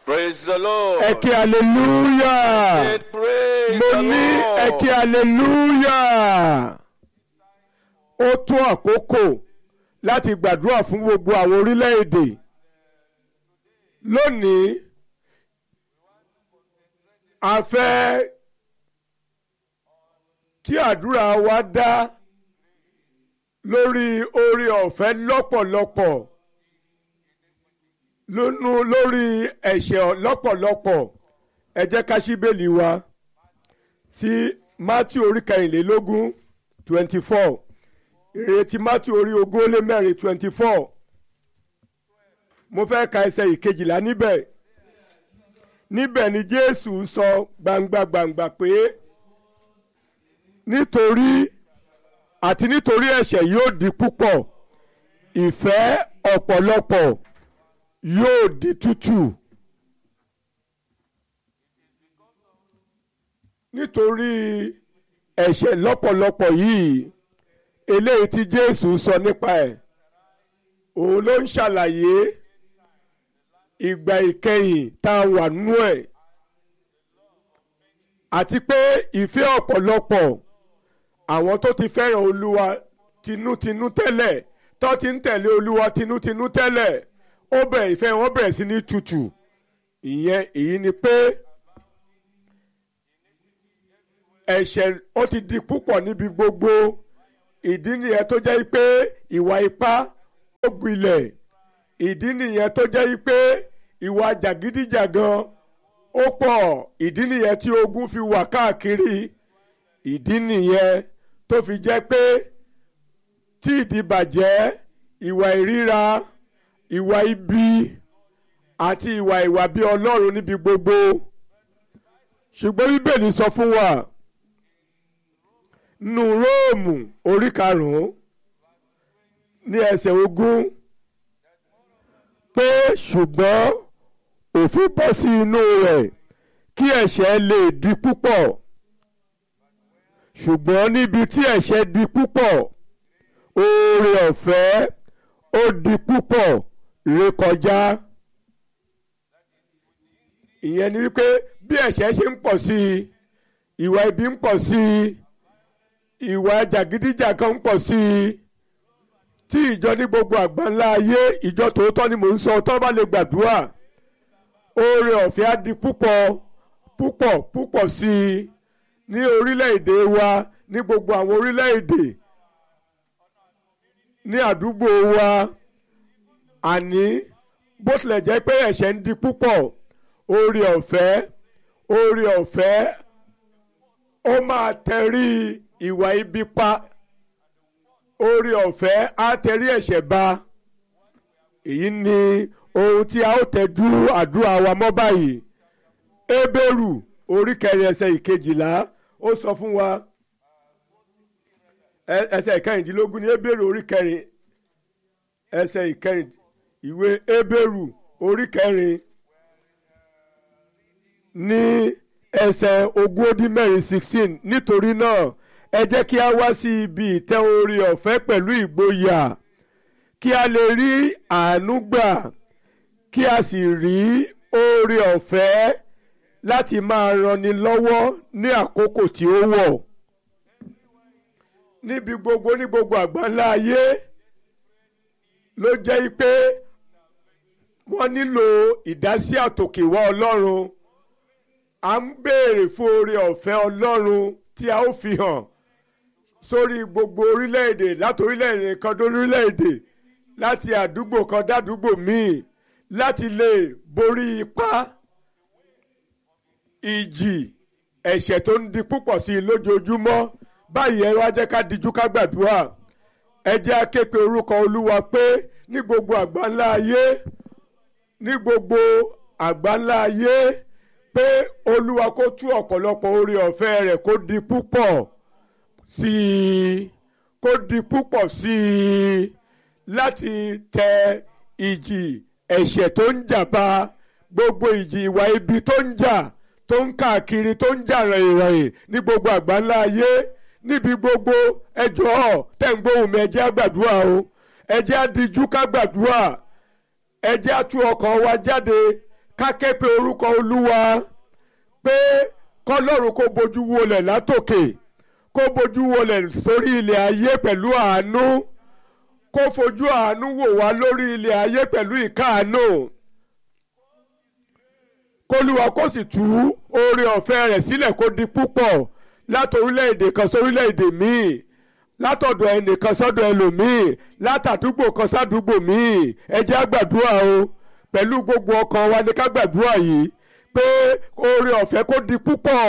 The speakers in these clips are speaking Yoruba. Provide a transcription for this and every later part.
Praise the Lord. ẹ kí hallelujah Say, Praise mo the ní ẹ kí Lord. hallelujah ó tó àkókò láti gbàdúrà fún gbogbo àwọn orílẹ̀-èdè lónìí a fẹ́ kí àdúrà wa dá lórí oore ọ̀fẹ́ lọ́pọ̀lọpọ̀ lónú lórí ẹ̀ṣẹ̀ lọ́pọ̀lọpọ̀ ẹ jẹ́ ká ṣí bẹ́ẹ̀lì wa sí Matthew orí kẹrìnlélógún twenty four ìrètí Matthew orí ogún ó lé mẹ́rin twenty four mo fẹ́ ka ẹsẹ̀ ìkejìlá níbẹ̀ níbẹ̀ ni Jésù sọ gbangba gbangba pé nítorí àti nítorí ẹ̀ṣẹ̀ yóò di púpọ̀ ìfẹ́ ọ̀pọ̀lọpọ̀ yóò di tútù. nítorí ẹ̀ṣẹ̀ lọ́pọ̀lọpọ̀ yìí eléyìí tí Jésù sọ nípa ẹ̀ òun ló ń ṣàlàyé ìgbà ìkẹyìn tá a wà nú ẹ̀ àti pé ìfẹ́ ọ̀pọ̀lọpọ̀ àwọn tó ti fẹ́ràn Olúwa tinútinú tẹ́lẹ̀ tó ti ń tẹ̀lé Olúwa tinútinú tẹ́lẹ̀ ó bẹ̀rẹ̀ ìfẹ́ wọn bẹ̀rẹ̀ sí ní tutù ìyẹn èyí ni pé ẹ̀ṣẹ̀ ó ti di púpọ̀ níbi gbogbo ìdí nìyẹn tó jẹ́ pé ìwà ipá ó gbilẹ̀ ìdí nìyẹn tó jẹ́ pé ìwà jàgídíjàgan ó pọ̀ ìdí nìyẹn tí ogun fi wà káàkiri ìdí nìyẹn tó fi jẹ́ pé tí ìdìbàjẹ́ ìwà ìríra ìwà ibi àti ìwà ìwà bí Ọlọ́run níbi gbogbo ṣùgbọ́n Bíbélì sọ fún wa nínú Róòmù orí karùn-ún ní ẹsẹ̀ ogún pé ṣùgbọ́n òfin bọ́ sí inú rẹ̀ kí ẹ̀ṣẹ̀ lè di púpọ̀ ṣùgbọ́n níbi tí ẹ̀ṣẹ̀ di púpọ̀ oore ọ̀fẹ́ ó di púpọ̀ rékọjá ìyẹn ni wípé bí ẹ̀ṣẹ̀ ṣe ń pọ̀ sí i ìwà ibi ń pọ̀ sí i ìwà jàgídíjàgan ń pọ̀ sí i tí ìjọ ní gbogbo àgbáńlá ayé ìjọ tòótọ́ ni mò ń sọ tó bá lè gbàdúrà oore ọ̀fẹ́ á di púpọ̀ púpọ̀ púpọ̀ sí i ní orílẹ̀-èdè wa ní gbogbo àwọn orílẹ̀-èdè ní àdúgbò wa àní bó tilẹ̀ jẹ́ pé ẹ̀ṣẹ̀ ń di púpọ̀ oore ọ̀fẹ́ oore ọ̀fẹ́ ó máa tẹrí ìwà ibi pa oore ọ̀fẹ́ á tẹrí ẹ̀ṣẹ̀ ba èyí ni ohun tí a ó tẹ́jú àdúrà wa mọ́ báyìí Hébérù orí kẹrin ẹsẹ̀ ìkejìlá ó sọ fún wa ẹsẹ̀ ìkẹrìndínlógún ní Hébérù orí kẹrin ẹsẹ̀ ìkẹrìn ìwé Hébérù orí kẹrin ní ẹsẹ̀ ogún ó dín mẹ́rin sixteen nítorí náà ẹ jẹ́ kí a wá sí ibi ìtẹ́ orí ọ̀fẹ́ pẹ̀lú ìgboyà kí a lè rí àánú gbà kí a sì rí oore ọ̀fẹ́ láti máa ranni lọ́wọ́ ní àkókò tí ó wọ̀ níbi gbogbo ní gbogbo àgbáńlá ayé ló jẹ́ pé wọ́n nílò ìdásí àtòkèwá Ọlọ́run à ń béèrè fún oore ọ̀fẹ́ Ọlọ́run tí a ó fi hàn sórí gbogbo orílẹ̀-èdè láti orílẹ̀-èdè kan dé orílẹ̀-èdè láti àdúgbò kan dádúgbò míì láti lè borí ipá ìjì ẹ̀ṣẹ̀ tó ń di púpọ̀ sí i lójoojúmọ́ báyìí ẹ wá jẹ́ ká dijú ká gbàdúrà ẹ jẹ́ á ké pe orúkọ Olúwa pé ní gbogbo àgbáńlá ayé ní gbogbo àgbáńlá ayé pé Olúwa kó tú ọ̀pọ̀lọpọ̀ oore ọ̀fẹ́ rẹ̀ kó di púpọ̀ sí i kó di púpọ̀ sí i láti tẹ ìjì ẹ̀ṣẹ̀ tó ń jà bá gbogbo ìjì ìwà ibi tó ń jà tó ń káàkiri tó ń jà ràyìnràyìn ní gbogbo àgbáńlá ayé níbi gbogbo ẹjọ́ tẹ̀ ń gbóhùn mi ẹ jẹ́ á gbàdúrà o ẹ jẹ́ á dijú ká gbàdúrà ẹ jẹ́ á tú ọkàn wa jáde ká ké pe orúkọ olúwa pé kọ́lọ́run kó bojú wọlẹ̀ látòkè kó bojú wọlẹ̀ sórí ilẹ̀ ayé pẹ̀lú àánú kó fojú àánú wò wá lórí ilẹ̀ ayé pẹ̀lú ìkáàánú kólúwa kó sì tú oore ọ̀fẹ́ rẹ̀ sílẹ̀ kó di púpọ̀ láti orílẹ̀-èdè kan sórílẹ̀-èdè míì látọ̀dọ̀ ẹnìkan sọ́dọ̀ ẹlòmíì látàdúgbò kan sádùúgbò míì ẹ jẹ́ á gbàdúrà o pẹ̀lú gbogbo ọkàn wa ní ká gbàdúrà yìí pé oore ọ̀fẹ́ kó di púpọ̀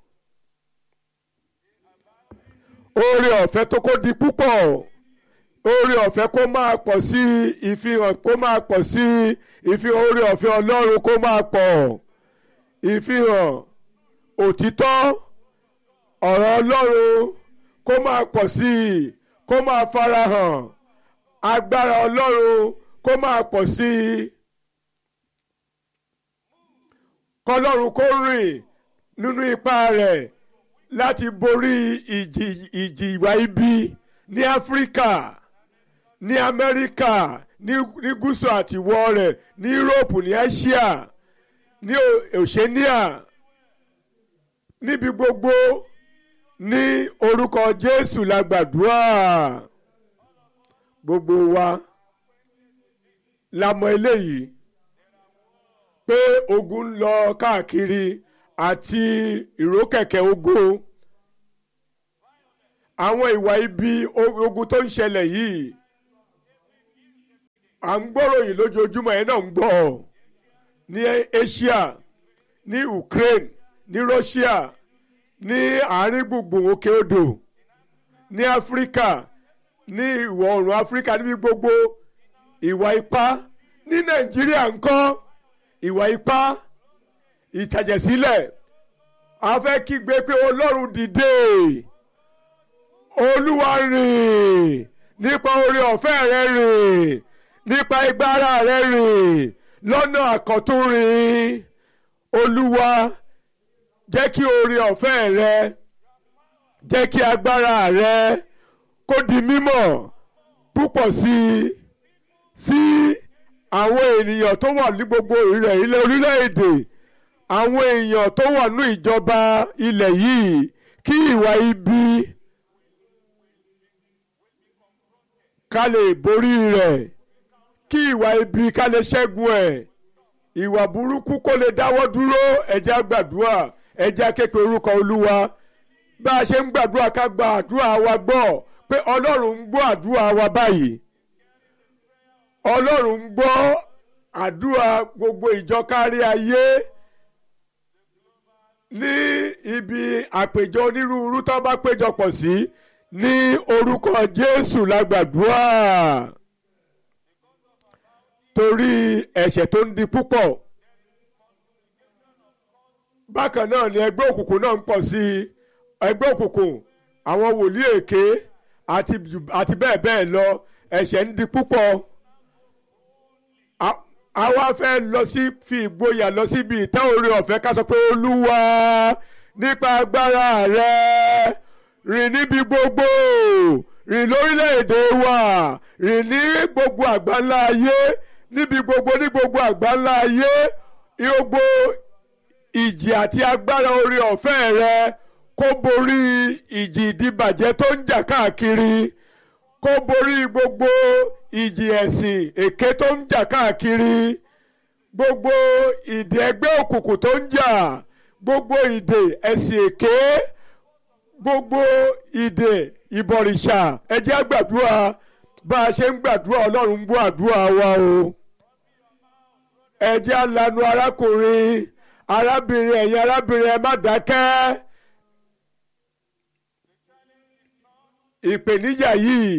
oore ọ̀fẹ́ tó kó di púpọ̀ oore ọ̀fẹ́ kó máa pọ̀ sí ìfihàn kó máa pọ̀ sí ìfihàn oore ọ̀fẹ́ ọlọ́run kó máa pọ̀ ìfihàn òtítọ́ ọ̀rọ̀ ọlọ́run kó máa pọ̀ sí i kó máa farahàn agbára ọlọ́run kó máa pọ̀ sí i kọlọ́run kó rìn nínú ipá rẹ̀ láti borí ìjì ìjì ìwà ibi ní áfíríkà ní amẹ́ríkà ní ní gúúsù àtiwọ́ rẹ̀ ní yúróòpù ní áṣíà ní oceania níbi gbogbo ní orúkọ jésù la gbàdúrà gbogbo wa la mọ eléyìí pé ogun ń lọ káàkiri àti ìrókẹ̀kẹ̀ ogun àwọn ìwà ibi ogun tó ń ṣẹlẹ̀ yìí à ń gbọ́ròyìn lójoojúmọ́ ẹ̀ náà ń gbọ́ ní Asia ní Ukraine ní Russia ní àárín gbùngbùn òkè odò ní Áfíríkà ní ìwọ̀ oòrùn Áfíríkà níbi gbogbo ìwà ipá ní Nàìjíríà ńkọ́ ìwà ipá ìtàjẹ̀sílẹ̀ a fẹ́ kígbe pé Ọlọ́run dìde Olúwa rìn nípa oore ọ̀fẹ́ rẹ rìn nípa ìgbára rẹ rìn lọ́nà àkọ́tún rìn Olúwa jẹ́ kí oore ọ̀fẹ́ rẹ jẹ́ kí agbára rẹ kó di mímọ̀ púpọ̀ sí i sí àwọn ènìyàn tó wà ní gbogbo ilẹ̀ ilẹ̀ orílẹ̀-èdè àwọn èèyàn tó wà ní ìjọba ilẹ̀ yìí kí ìwà ibi ká lè borí rẹ̀ kí ìwà ibi ká lè ṣẹ́gun ẹ̀ ìwà burúkú kó lè dáwọ́ dúró ẹ jẹ́ á gbàdúrà ẹ jẹ́ á ké pe orúkọ olúwa bá a ṣe ń gbàdúrà ká gba àdúrà wa gbọ́ pé ọlọ́run ń gbọ́ àdúrà wa báyìí ọlọ́run ń gbọ́ àdúrà gbogbo ìjọ kárí ayé ní ibi àpèjọ onírúurú tó bá péjọpọ̀ sí ní orúkọ jésù la gbàdúrà torí ẹ̀ṣẹ̀ tó ń di púpọ̀ bákan náà ni ẹgbẹ́ òkùnkùn náà ń pọ̀ sí i ẹgbẹ́ òkùnkùn àwọn wòlíì èké àti àti bẹ́ẹ̀ bẹ́ẹ̀ lọ ẹ̀ṣẹ̀ ń di púpọ̀ àwa fẹ́ lọ sí fi ìgboyà lọ síbi ìtẹ́ oore ọ̀fẹ́ ká sọ pé olúwa nípa agbára rẹ rìn níbi gbogbo rìn lórílẹ̀‐èdè wa rìn ní gbogbo àgbáńlá ayé níbi gbogbo ní gbogbo àgbáńlá ayé gbogbo ìjì àti agbára oore ọ̀fẹ́ rẹ kó borí ìjì ìdíbàjẹ́ tó ń jà káàkiri kó borí gbogbo ìjì ẹ̀sìn èké tó ń jà káàkiri gbogbo ìdè ẹgbẹ́ òkùnkùn tó ń jà gbogbo ìdè ẹ̀sìn èké gbogbo ìdè ìbọ̀rìṣà ẹ jẹ́ á gbàdúrà bá a ṣe ń gbàdúrà ọlọ́run ń gbọ́ àdúrà wa o ẹ jẹ́ á lanu arákùnrin arábìnrin ẹ̀yin arábìnrin ẹ má dákẹ́ ìpèníjà yìí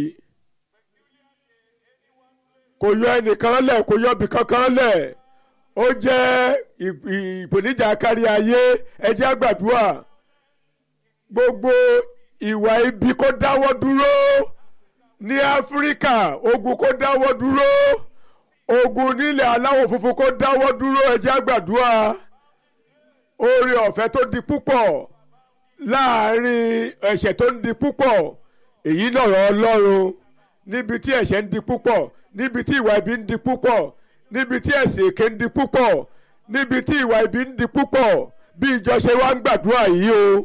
kò yọ ẹnìkan lẹ̀ kò yọ ibì kankan lẹ̀ ó jẹ́ ìpèníjà kárí ayé ẹ jẹ́ á gbàdúrà gbogbo ìwà ibi kó dáwọ́ dúró ní áfíríkà ogun kó dáwọ́ dúró ogun nílẹ̀ aláwọ̀ funfun kó dáwọ́ dúró ẹ jẹ́ á gbàdúrà oore ọ̀fẹ́ tó di púpọ̀ láàrin ẹ̀ṣẹ̀ tó ń di púpọ̀ èyí lọ̀rọ̀ ọlọ́run níbi tí ẹ̀ṣẹ̀ ń di púpọ̀ níbi tí ìwà ibi ń di púpọ̀ níbi tí ẹ̀sìn èké ń di púpọ̀ níbi tí ìwà ibi ń di púpọ̀ bí ìjọ ṣe wá ń gbàdúrà yìí o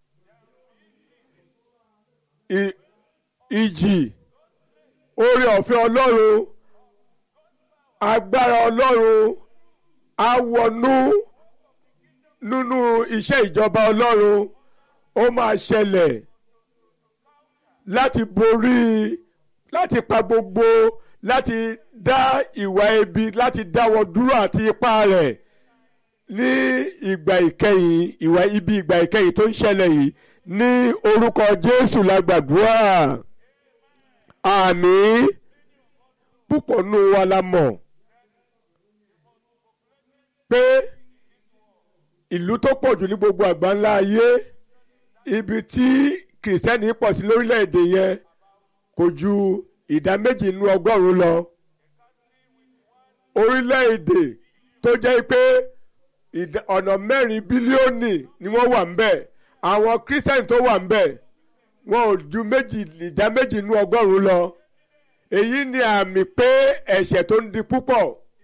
I- ìjì oore ọ̀fẹ́ ọlọ́run agbára ọlọ́run á wọnú nínú iṣẹ́ ìjọba ọlọ́run ó máa ṣẹlẹ̀ láti borí láti pa gbogbo láti dá ìwà ibi láti dáwọ́ dúró àti ipá rẹ̀ ní ìgbà ìkẹyìn ìwà ibi ìgbà ìkẹyìn tó ń ṣẹlẹ̀ yìí ní orúkọ Jésù la gbàdúrà àmín púpọ̀ nù wa la mọ̀ pé ìlú tó pọ̀ jù ní gbogbo àgbáńlá ayé ibi tí kìrìsìtẹ́nì pọ̀ sí lórílẹ̀‐èdè yẹn kò ju ìdá méjì nínú ọgọ́rùn-ún lọ orílẹ̀‐èdè tó jẹ́ pé ìdá- ọ̀nà mẹ́rin bílíọ̀nì ni wọ́n wà ńbẹ̀ àwọn kírísítẹ́nì tó wà ńbẹ̀ wọn ò ju méjì ìdá méjì nínú ọgọ́rùn-ún lọ èyí ni àmì pé ẹ̀ṣẹ̀ tó ń di púpọ̀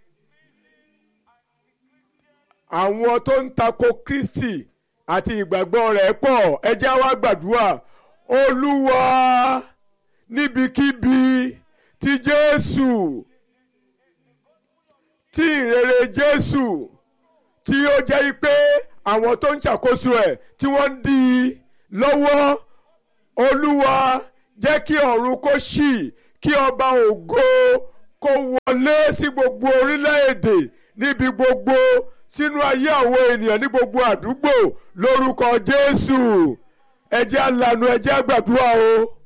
àwọn tó ń tako Kristi àti ìgbàgbọ́ rẹ̀ pọ̀ ẹ jẹ́ wá gbàdúrà Olúwa níbikíbi tí Jésù tí ìrere Jésù tí ó jẹ́ pé àwọn tó ń ṣàkóso ẹ̀ tí wọ́n ń dí i lọ́wọ́ Olúwa jẹ́ kí ọ̀run kó ṣí kí ọba ògo kó wọlé sí gbogbo orílẹ̀-èdè níbi gbogbo sínú ayé àwọn ènìyàn ní gbogbo àdúgbò lórúkọ Jésù ẹ jẹ́ á lanu ẹ jẹ́ á gbàdúrà o.